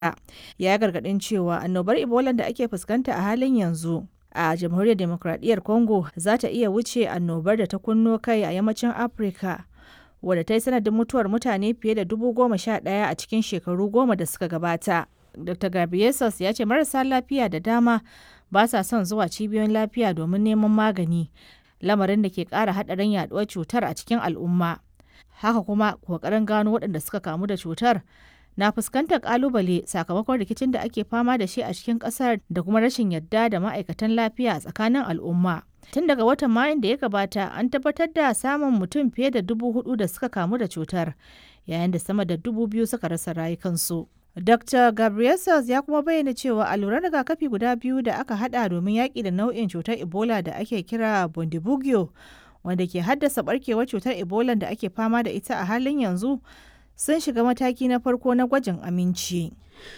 ya gargaɗin cewa annobar ebola da ake fuskanta a halin yanzu a jamhuriyar demokradiyyar congo za ta iya wuce annobar da ta kunno kai a yammacin afirka wadda ta yi sanadin mutuwar mutane fiye da dubu goma sha ɗaya a cikin shekaru goma da suka gabata dr gabriesus ya ce marasa lafiya da dama ba sa son zuwa cibiyoyin lafiya domin neman magani lamarin da ke ƙara haɗarin yaɗuwar cutar a cikin al'umma haka kuma ƙoƙarin gano waɗanda suka kamu da cutar na fuskantar ƙalubale sakamakon rikicin da ake fama da shi a cikin ƙasar da kuma rashin yadda da ma'aikatan lafiya a tsakanin al'umma tun daga watan mayun da ya gabata an tabbatar da samun mutum fiye da dubu hudu da suka kamu da cutar yayin da sama da dubu biyu suka rasa rayukansu Dr. Gabriel ya kuma bayyana cewa alluran rigakafi guda biyu da aka hada domin yaƙi da nau'in cutar Ebola da ake kira Bundibugyo wanda ke haddasa barkewar cutar Ebola da ake fama da ita a halin yanzu sun shiga mataki na farko na gwajin aminci.